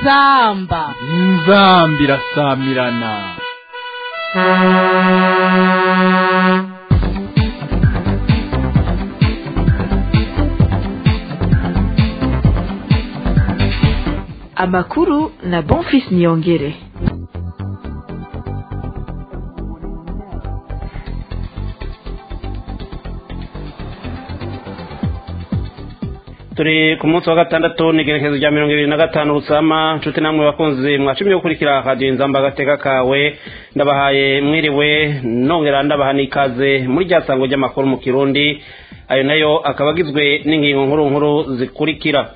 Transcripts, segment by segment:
inzamba inzamba irasamirana amakuru na bonfis niyongere turi ku munsi wa gatandatu n'igerekezo rya mirongo ibiri na gatanu rusama nshuti namwe bakunzi mwacumye gukurikira radiyo inzamba agateka kawe ndabahaye mwiriwe nongera ndabaha n'ikaze muri rya sango ry'amakuru mu kirundi ayo nayo akaba agizwe n'ingingo nkuru nkuru zikurikira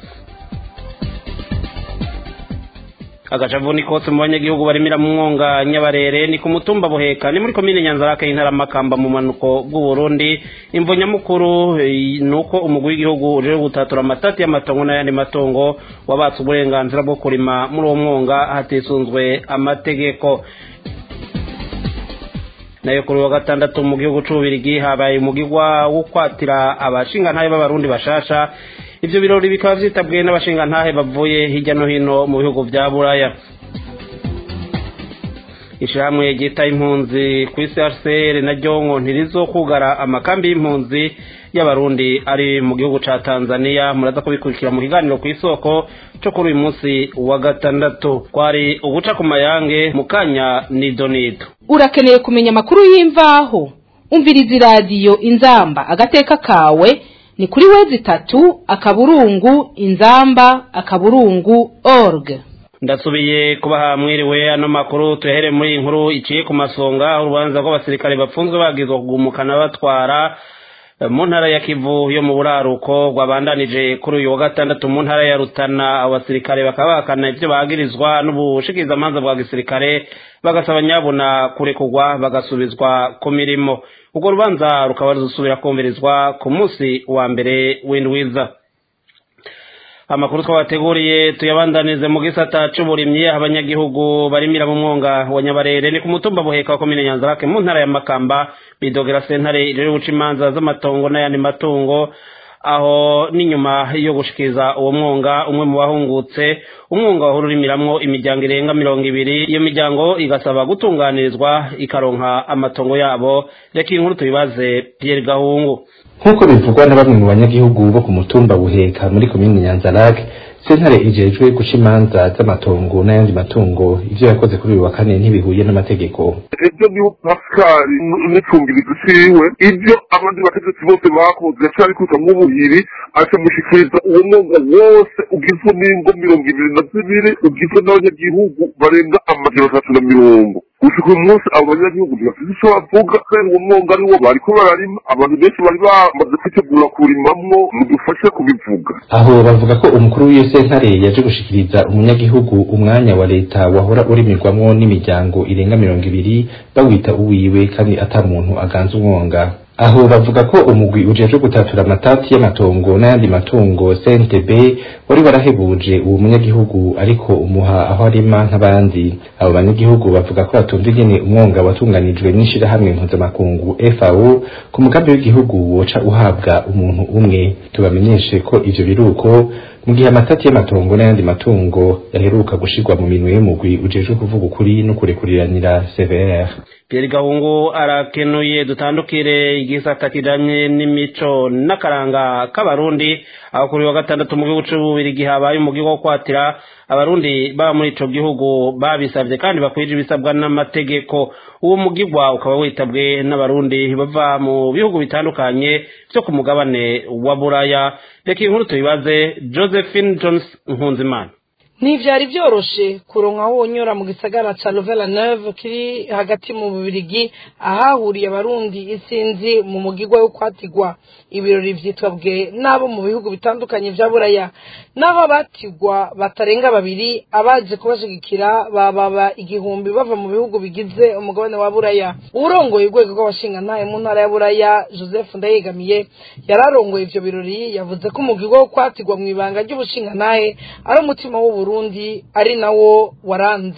agacavu ni kose mu banyagihugu barimira mu mwonga nyabarere ni ku mutumba buheka ni muri komine nyanzarake y'intara makamba mu manuko bw'uburundi imvo nyamukuru eh, ni uko umugwi w'igihugu uje gutatura amatati y'amatongo n'ayandi matongo wabatse uburenganzira bwo kurima muri uwo mwonga hatisunzwe amategeko nayo kuri wa gatandatu mu gihugu c'ububirigi habaye umugigwa wo kwatira abashingantahe b'abarundi bashasha ivyo birori bikaba vyitabwiye n'abashingantahe bavuye hirya no hino mu bihugu vya buraya ishirahamwe ryita impunzi ku isi hcr naryo ngo ntirizokugara amakambi y'impunzi y'abarundi ari mu gihugu ca tanzania muraza kubikurikira mu kiganiro ku isoko co kuri uyu munsi wa gatandatu kwari uguca ku mayange mu kanya nidonido urakeneye kumenya amakuru y'imvaho umviriza iradiyo inzamba agateka kawe ni kuri wezi itatu akaburungu inzamba akaburungu org ndasubiye kubaha mwiriwe ano makuru tuhere muri iyi nkuru iciye ku masonga aho urubanza rw'abasirikare bapfunzwe bagizwe kugumukana batwara eh, mu ntara ya kivu yo mu buraruko rwabandanije kuri uyu wa gatandatu mu ntara ya rutana abo basirikare bakaba bahakana ivyo bagirizwa n'ubushikirizamanza bwa gisirikare bagasaba nyabuna kurekurwa bagasubizwa ku mirimo urwo rubanza rukaba ruzosubira kumvirizwa ku munsi wa mbere w'indwiza amakuru twabateguriye tuyabandanize mu gisata c'uburimyi abanyagihugu barimira mu mwonga wa nyabarere ni ku mutumba buheka wa komine nyanzarake mu ntara ya makamba bidogera sentare rero guca imanza z'amatongo n'ayandi matungo aho n'inyuma yo gushikiriza uwo mwonga umwe mu bahungutse umwonga wahora urimiramwo imiryango irenga mirongo ibiri iyo miryango igasaba gutunganirizwa ikaronka amatongo yabo reka iyi nkuru tubibaze pierre gahungu nk'uko bivugwa na bamwe mu banyagihugu bo ku mutumba buheka muri komini nyanzarake sentare ijejwe guca imanza z'amatongo n'ayandi matungo ivyo yakoze kuri uyu wa kane ntibihuye n'amategeko ibyo niho pasikari n'icungirizo ciwe ibyo abandi bategetsi bose bakoze yaciye abikuta nk'ubuhiri acamushikiriza uwo mwonga wose ugizwe n'ingo mirongo ibiri na zibiri ugizwe n'abanyagihugu barenga amajana atatu na mirongo gushika uyu munsi abo banyagihugu ntibafite ico bavuga kubera uwo mwonga ariwo bariko bararima abantu benshi bari bamaze kwitegura kurimamwo mudufashe kubivuga aho bavuga ko umukuru w'iyo sentare yaje gushikiriza umunyagihugu umwanya wa leta wahora urimirwamwo n'imiryango irenga mirongo ibiri bawita uwiwe kandi ata muntu aganza umwonga aho bavuga ko umugwi ujejwe gutatura amatati y'amatongo n'ayandi matungo CNTB wari warahebuje uwo munyagihugu ariko umuha aho arima nk'abandi abo banyagihugu bavuga ko batumva ingene umwonga watunganijwe n'ishirahamwe mpuzamakungu FAO ku mugambi w'igihugu woca uhabwa umuntu umwe tubamenyeshe ko ivyo biruko mu gihe amatati y'amatongo n'ayandi matungo yaheruka gushirwa mu minwe y'umugwi ujejwe kuvuga ukuri no kurekuriranira CVR Pierre Gahungu arakenuye dutandukire igisata kijanye n'imico n'akaranga k'abarundi aho kuri wa gatandatu mu gihugu c'ububirigi habaye umugigo wo kwatira abarundi baba muri ico gihugu babisavye kandi bakwije ibisabwa n'amategeko uwo mugigwa ukaba witabwe n'abarundi bava mu bihugu bitandukanye vyo ku mugabane wa buraya reka inkuru tuyibaze josephine jones nkunzimana ntivyari vyoroshe kuronka aho wonyora mu gisagara ca Louvain Neuve kiri hagati mu Bubirigi ahahuriye abarundi isinzi mu mugigwa wo kwatigwa ibirori vyitabwe n'abo mu bihugu bitandukanye vya Buraya naho abatigwa batarenga babiri abaje kubashigikira bababa igihumbi bava mu bihugu bigize umugabane wa Buraya urongoye urwego rw'abashingantahe mu ntara ya Buraya Joseph Ndayegamiye yararongoye ivyo birori yavuze ko umugigwa wo kwatigwa mw'ibanga ry'ubushingantahe ari umutima w'ubu Burundi ari nawo waranze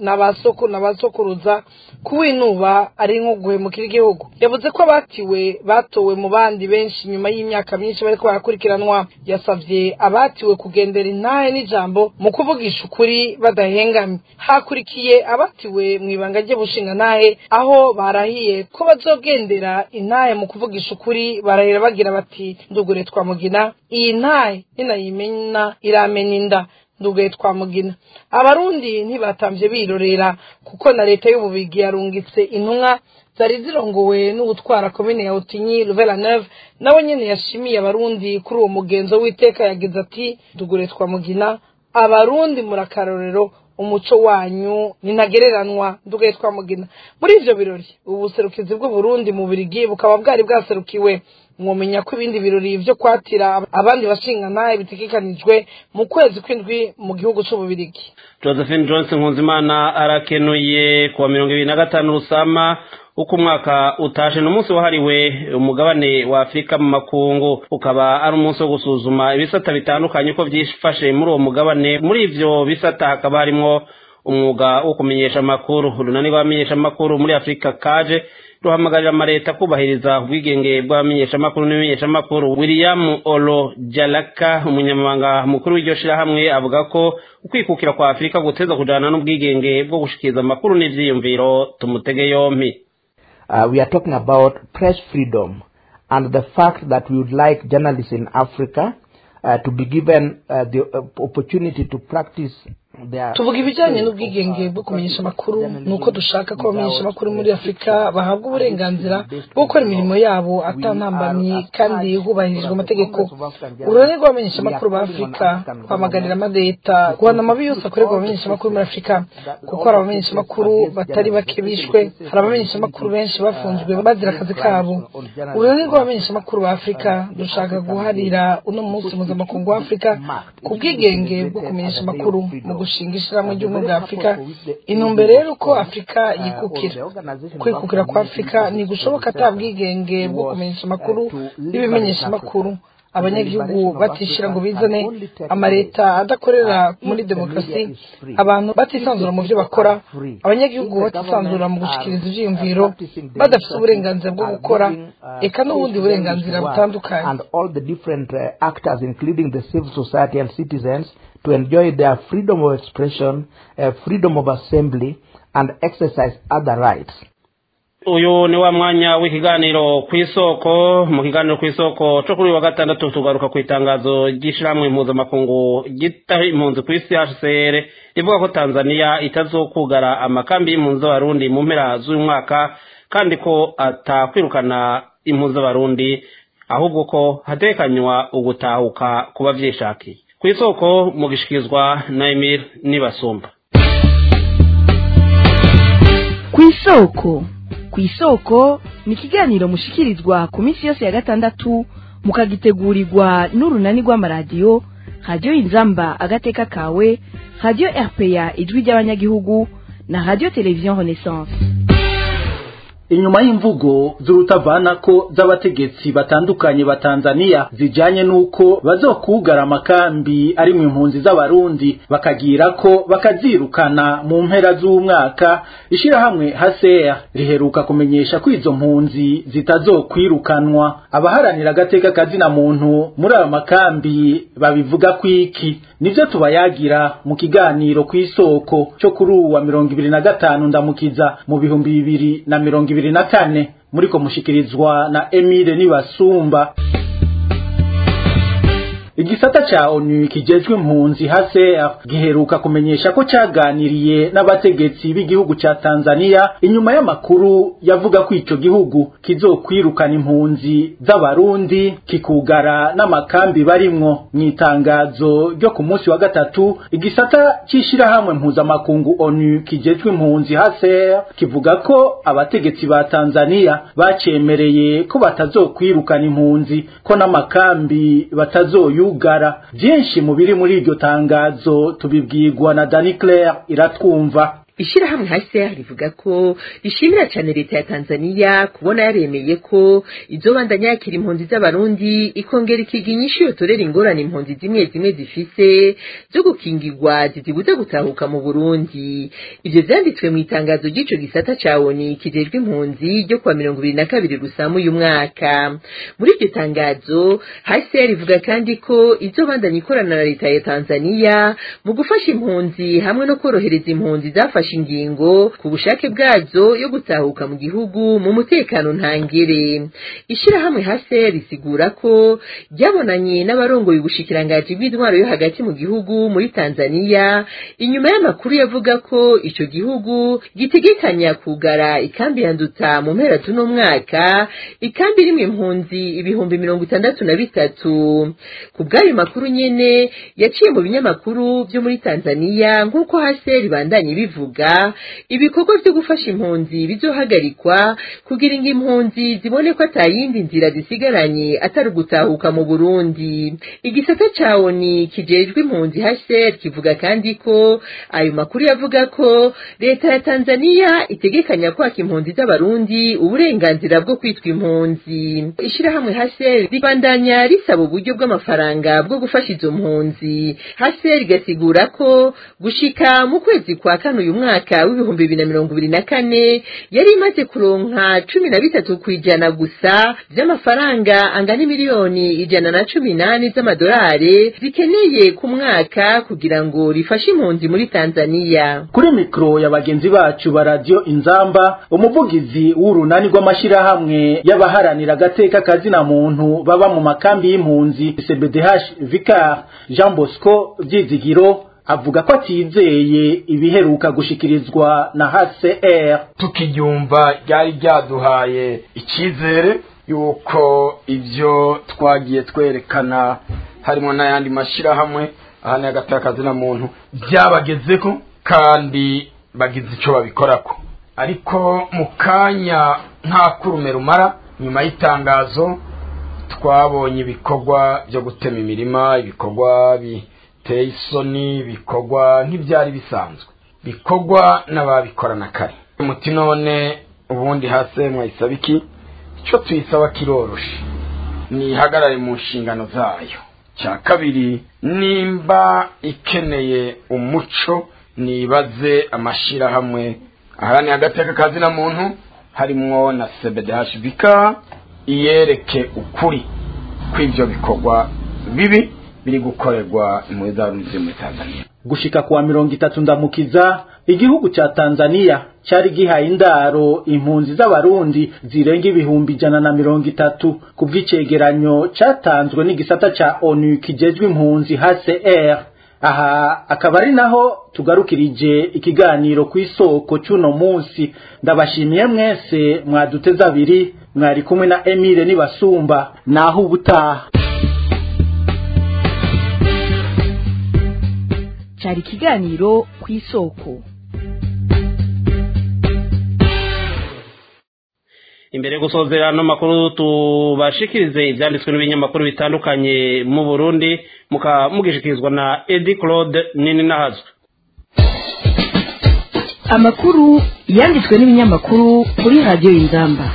na ba soko na ba sokuruza kuwinuba ari nko guhemukira igihugu yavuze ko abatiwe batowe mu bandi benshi nyuma y'imyaka myinshi bariko barakurikiranwa yasavye abatiwe kugendera intahe n'ijambo mu kuvugisha ukuri badahengamye hakurikiye abatiwe mu ibanga ry'ubushinga ntahe aho barahiye ko bazogendera intahe mu kuvugisha ukuri barahira bagira bati ndugure twamugina iyi ntahe ninayimena iramena inda ndugaye twamugina abarundi ntibatamvye birorera kuko na leta y'ububigi yarungitse intumwa zari zirongowe n'ubutwara komine ya Utinyi Ruvela Neuve nawe nyene yashimiye abarundi kuri uwo mugenzo w'iteka yagize ati dugure twamugina abarundi murakarorero umuco wanyu nintagereranwa ndugaye twamugina muri ivyo birori ubu buserukizi bw'uburundi mu birigi bukaba bwari bwaserukiwe mwomenya ko ibindi birori vyo kwatira abandi bashingantahe bitegekanijwe mu kwezi kw'indwi mu gihugu c'ububirigi josephine johnson nkunzimana arakenuye kuwa mirongo ibiri na gatanu rusama uko umwaka utashe ni umunsi wahariwe umugabane wa afurika mu makungu ukaba ari umunsi wo gusuzuma ibisata bitandukanye uko byifashe muri uwo mugabane muri ivyo bisata hakaba harimwo umwuga wo kumenyesha amakuru urunani rw'abamenyesha amakuru muri afurika kaje ruhamagarira amaleta kubahiriza ubwigenge bw'abamenyeshamakuru n'ibimenyeshamakuru william olo jalaka umunyamabanga mukuru w'iryo shirahamwe avuga ko ukwikukira kwa afurika guteza kujana n'ubwigenge bwo gushikiriza amakuru n'ivyiyumviro tumutege yompi uh, we are talking about press freedom and the fact that we would like journalists in Africa uh, to be given uh, the uh, opportunity to practice their tuvuga ibijyanye n'ubwigenge bwo kumenyesha amakuru ni uko dushaka ko abamenyesha amakuru muri afurika bahabwa uburenganzira bwo gukora imirimo yabo atantambamye kandi hubahirijwe amategeko uruhare rw'abamenyesha amakuru ba afurika rwamaganira amaleta guhana amabi yose akorerwa abamenyesha amakuru muri afurika kuko hari abamenyesha amakuru batari bake bishwe hari abamenyesha amakuru benshi bafunzwe bazira akazi kabo uruhare rw'abamenyesha amakuru ba afurika dushaka guharira uno munsi mpuzamakungu wa afurika ku bwigenge bwo kumenyesha amakuru mu gushinga ishyirahamwe ry'ubumwe bwa afurika intumbero rero uko afurika yikukira kwikukira kwa afurika ntigushoboka ata bwigenge bwo kumenyesha amakuru n'ibimenyesha amakuru abanyagihugu batishyira ngo bizane amaleta adakorera muri demokarasi abantu batisanzura mu byo bakora abanyagihugu batisanzura mu gushikiriza ivyiyumviro badafite uburenganzira bwo gukora eka n'ubundi burenganzira butandukanye and all the different uh, actors including the civil society and citizens to enjoy their freedom of expression, uh, freedom of assembly, and exercise other rights. uyu ni wa mwanya w'ikiganiro ku isoko mu kiganiro ku isoko cyo kuri uyu wa gatandatu tugaruka ku itangazo ry'ishyirahamwe mpuzamakungu ryita impunzi ku isi hcr rivuga ko tanzania itazokugara amakambi y'impunzi z'abarundi mu mpera z'uyu mwaka kandi ko atakwirukana impunzi z'abarundi ahubwo ko hatekanywa ugutahuka ku bavyishakiye ku isoko mugishikirizwa na emir nibasumba ku isoko ku isoko ni ikiganiro mushikirizwa ku minsi yose ya gatandatu mukagitegurirwa n'urunani rw'amaradiyo radiyo inzamba agateka kawe radiyo rpa ijwi ry'abanyagihugu na radiyo televiziyo renaissance inyuma y'imvugo z'urutavanako z'abategetsi batandukanye ba Tanzania zijanye nuko bazokugara amakambi ari mu impunzi z'abarundi bakagira ko bakazirukana mu mpera z'umwaka ishirahamwe HCR riheruka kumenyesha ko izo mpunzi zitazokwirukanwa abaharanira agateka kazina muntu muri ayo makambi babivuga kwiki nivyo tubayagira mu kiganiro kw'isoko cyo kuri uwa mirongo ibiri na gatanu ndamukiza mu bihumbi bibiri na mirongo ibiri na kane muriko mushikirizwa na Emile Nibasumba igisata ca onu kijejwe impunzi HCR giheruka kumenyesha ko caganiriye n'abategetsi b'igihugu ca Tanzania inyuma y'amakuru yavuga ko ico gihugu kizokwirukana impunzi z'abarundi kikugara n'amakambi barimwo mw'itangazo ryo ku munsi wa gatatu igisata c'ishirahamwe mpuzamakungu onu kijejwe impunzi HCR kivuga ko abategetsi ba Tanzania bacemereye ko batazokwirukana impunzi ko n'amakambi batazoyu byinshi mu biri muri iryo tangazo tubibwirwa na Dani Claire iratwumva ishirahamwe HCR rivuga ko rishimira cyane leta ya Tanzania kubona yaremeye ko izobandanya yakira impunzi z'abarundi ikongera ikiga inyishu yotorera ingorane impunzi zimwe zimwe zifise zo gukingirwa zizibuza gutahuka mu Burundi ivyo vyanditswe mu itangazo ry'ico gisata ca ONU kijejwe impunzi ryo kuwa mirongo ibiri na kabiri rusamu uyu mwaka muri iryo tangazo HCR rivuga kandi ko izobandanya ikorana na leta ya Tanzania mu gufasha impunzi hamwe no korohereza impunzi zafashe ingingo ku bushake bwazo yo gutahuka mu gihugu mu mutekano ntangere ishirahamwe HCR risigura ko ryabonanye n'abarongoye ubushikirangaji bw'intwaro yo hagati mu gihugu muri Tanzania inyuma y'amakuru yavuga ko ico gihugu gitegekanya kugara ikambi ya Nduta mu mpera tuno mwaka ikambi irimwo impunzi ibihumbi mirongo itandatu na bitatu ku bw'ayo makuru nyene yaciye mu binyamakuru vyo muri Tanzania nk'uko HCR bandanye bivuga ibikorwa vyo gufasha impunzi bizohagarikwa kugira ngo impunzi zibone ko atayindi nzira zisigaranye atari ugutahuka mu Burundi igisata ca ONU kijejwe impunzi HCR kivuga kandi ko ayo makuru yavuga ko leta ya Tanzania itegekanya kwaka impunzi z'abarundi uburenganzira bwo kwitwa impunzi ishirahamwe HCR ribandanya risaba uburyo bw'amafaranga bwo gufasha izo mpunzi HCR igasigura ko gushika mu kwezi kwa kane uyu mwaka w'ibihumbi bibiri na mirongo ibiri na kane yari imaze kuronka cumi na bitatu kw'ijana gusa vy'amafaranga angana miliyoni ijana na cumi nane z'amadolari zikeneye ku mwaka kugira ngo rifashe impunzi muri Tanzania kuri mikro ya bagenzi bacu ba radio inzamba umuvugizi w'urunani rw'amashirahamwe y'abaharanira agateka kazina muntu baba mu makambi y'impunzi CBDH Vicar Jean Bosco Vyizigiro avuga ko atizeye ibiheruka gushikirizwa na HCR tukiryumva ryari ryaduhaye icyizere yuko ibyo twagiye twerekana harimo n'ayandi mashyirahamwe ahana y'agatakazi na muntu byabagezeko kandi bagize icyo babikorako ariko mu kanya nta kurume rumara nyuma y'itangazo twabonye ibikorwa byo gutema imirima ibikorwa biteye isoni ibikorwa nk'ibyari bisanzwe bikorwa n'ababikorana kare umuti none ubundi hasi mwayisaba iki icyo tuyisaba kiroroshe nihagarare mu nshingano zayo cya kabiri nimba ikeneye umuco nibaze amashyirahamwe aharanira agateka kazina muntu harimwo na cbdhbk iyereke ukuri kw'ibyo bikorwa bibi biri gukorerwa impuhwe za ruzi muri tanzania gushika kuwa mirongo itatu ndamukiza igihugu ca tanzania cari gihaye indaro impunzi z'abarundi zirenga ibihumbi ijana na mirongo itatu ku bw'icegeranyo catanzwe n'igisata ca onu kijejwe impunzi hcr aha akaba ari naho tugarukirije ikiganiro ku isoko c'uno munsi ndabashimiye mwese mwaduteze abiri mwari kumwe na emile nibasumba naho ubutaha cyari ikiganiro ku isoko imbere yo gusozera ano makuru tubashikirize ibyanditswe n'ibinyamakuru bitandukanye mu burundi mugishikirizwa na edi claude nini nahazwe amakuru yanditswe n'ibinyamakuru kuri radiyo y'ingamba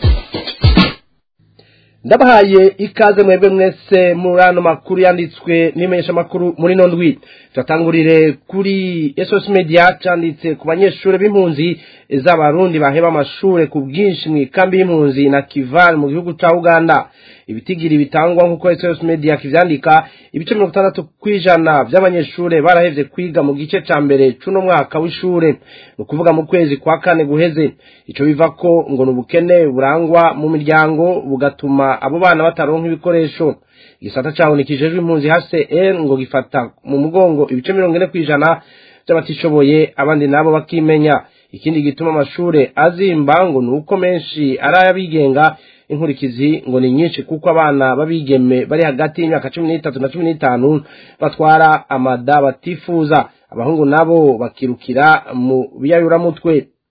ndabahaye ikaze mwebwe mwese muri ano makuru yanditswe n'imenyesha makuru muri no ndwi turatangurire kuri SOS Media cyanditse ku banyeshuri b'impunzi z'abarundi baheba amashure ku bwinshi mu ikambi y'impunzi na Kival mu gihugu ca Uganda ibitigiri bitangwa nk'uko SOS Media kivyandika ibice mirongo itandatu kw'ijana vy'abanyeshure barahevye kwiga mu gice ca mbere c'uno mwaka w'ishure ni ukuvuga mu kwezi kwa kane guheze ico biva ko ngo ni ubukene burangwa mu miryango bugatuma abo bana bataronka ibikoresho igisata caho nikijejwe impunzi HCR ngo gifata mu mugongo ibice mirongo ine kw'ijana by'abatishoboye abandi nabo bakimenya ikindi gituma amashure azimba ngo ni uko menshi ari ay'abigenga inkurikizi ngo ni nyinshi kuko abana babigeme bari hagati y'imyaka cumi n'itatu na cumi n'itanu batwara amada batifuza abahungu nabo bakirukira mu biyayuramutwe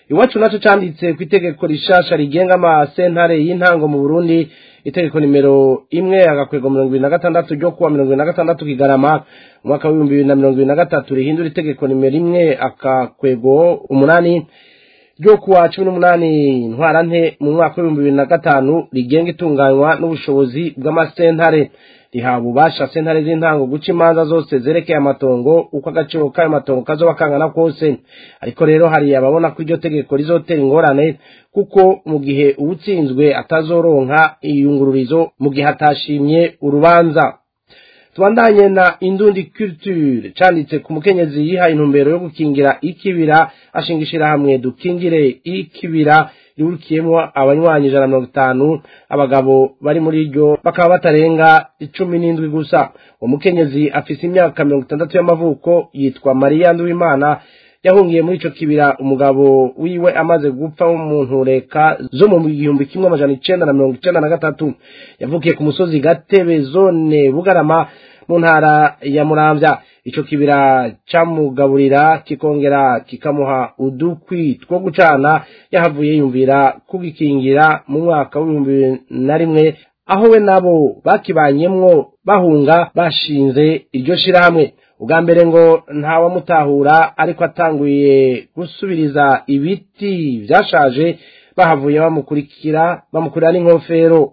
iwacu naco canditse ku itegeko rishasha rigenga amasentare y'intango mu burundi itegeko nimero imwe agakwego mirongo ibiri na gatandatu ryo kuwa mirongo ibiri na gatandatu kigarama umwaka w'ibihumbi bibiri na mirongo ibiri na gatatu rihindura itegeko nimero imwe akakwego umunani ryo kuwa cumi n'umunani ntwarante mu mwaka w'ibihumbi bibiri na gatanu rigenga itunganywa n'ubushobozi bw'amasentare rihawe ububasha sentare z'intango guca imanza zose zerekeye amatongo uko agaciro k'ayo matongo kazoba kangana kose ariko rero hari ababona ko iryo tegeko rizotera ingorane kuko mu gihe uwutsinzwe atazoronka iyungururizo mu gihe atashimye urubanza tubandanye na indundi culture canditse ku mukenyezi yihaye intumbero yo gukingira ikibira ashinga ishirahamwe dukingire ikibira rihurikiyemo abanywanyi ijana na mirongo itanu abagabo bari muri ryo bakaba batarenga icumi n'indwi gusa uwo mukenyezi afise imyaka mirongo itandatu y'amavuko yitwa mariya nduwimana yahungiye muri ico kibira umugabo wiwe amaze gupfa mu ntureka zo mu gihumbi kimwe amajana icenda na mirongo icenda na gatatu yavukiye ku musozi gatebe zone bugarama mu ntara ya muramvya ico kibira camugaburira kikongera kikamuha udukwi two gucana yahavuye yumvira kugikingira mu mwaka w'ibihumbi bibiri na rimwe aho we nabo bakibanyemwo bahunga bashinze iryo shirahamwe ubwa mbere ngo ntawamutahura ariko atanguye gusubiriza ibiti vyashaje bahavuye bamukurikira bamukurira n'inkofero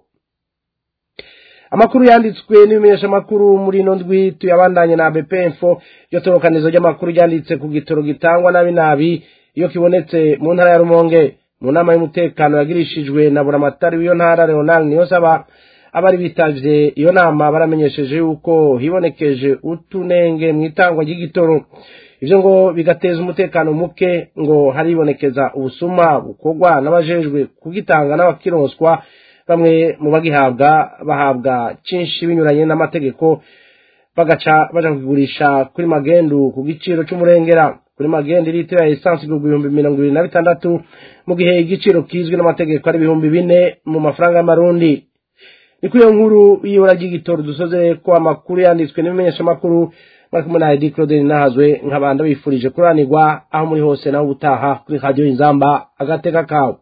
amakuru yanditswe n'ibimenyesha amakuru muri ino ndwi tuyabandanye na bpfo iryo torokanizo ry'amakuru ryanditse ku gitoro gitangwa nabi nabi iyo kibonetse mu ntara ya rumonge mu nama y'umutekano yagirishijwe na buramatari w'iyo ntara leonard niyonsaba abari bitavye iyo nama baramenyesheje yuko hibonekeje utunenge mu itangwa ry'igitoro ivyo ngo bigateza umutekano muke ngo haribonekeza ubusuma bukorwa n'abajejwe kugitanga n'abakironswa bamwe mu bagihabwa bahabwa cinshi binyuranye n'amategeko bagaca baja kukigurisha kuri magendu ku giciro c'umurengera kuri magendu litiro ya esansi igurwa ibihumbi mirongo ibiri na bitandatu mu gihe igiciro kizwi n'amategeko ari ibihumbi bine mu mafaranga y'amarundi ni kuri iyo nkuru y'ibura ry'igitoro dusoze ko amakuru yanditswe n'ibimenyeshamakuru bari kumwe na edi claude nahazwe nk'abanda bifurije kuranirwa aho muri hose naho ubutaha kuri radiyo inzamba agateka kawe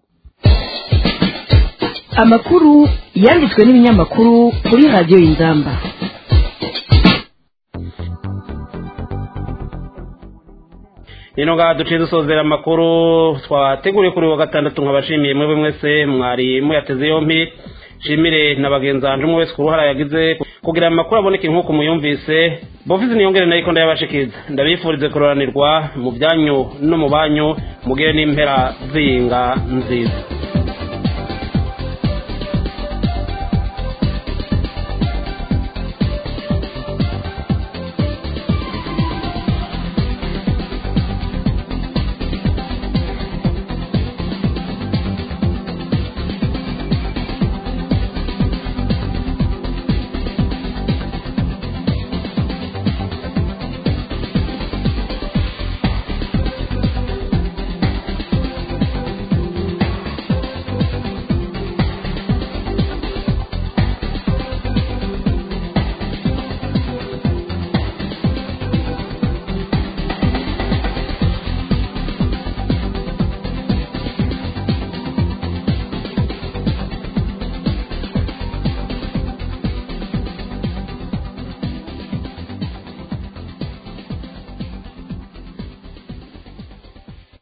amakuru yanditswe n'ibinyamakuru kuri radiyo inzamba rero ngaha duciye dusozera amakuru twateguriye kuri wa gatandatu nkabashimiye mwebwe mwese mwari muyateze yompi nshimire na bagenzi banjye umwe wese ku ruhara yagize kugira ngo amakuru aboneke nk'uko muyumvise bofizi niyongere nayo ko ndayabashikiriza ndabifurize kuroranirwa mu byanyu no mu banyu mugire n'impera z'iyinga nziza